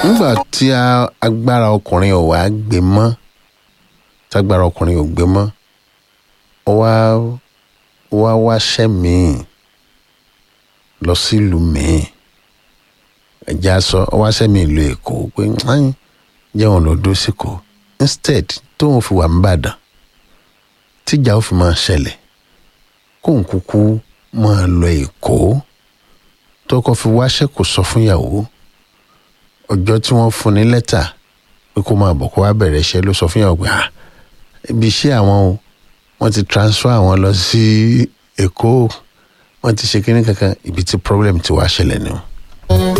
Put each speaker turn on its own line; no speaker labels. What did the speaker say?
nígbà tí a- agbára ọkùnrin ò wá gbé mọ́ tágbára ọkùnrin ò gbé mọ́ ó wá ó wá wáṣẹ́ míì lọ sílùú míì ẹ̀já sọ ó wáṣẹ́ míì lu èkó pé "Ai, jẹun lọ dó síkò instead tóun fi wà nìbàdàn tíjà ó fi máa ṣẹlẹ̀ kóun kúkú máa lọ èkó tọkọ fi wáṣẹ́ kò sọ fún ìyàwó ọjọ́ tí wọ́n fún ní lẹ́tà pé kó máa bọ̀ kó wá bẹ̀rẹ̀ iṣẹ́ ló sọ fún ìyàwó pé ah ibi iṣẹ́ àwọn o wọ́n ti transfer àwọn lọ sí èkó wọ́n ti ṣe kínní kankan ibi tí problem ti wá ṣẹlẹ̀ ni o.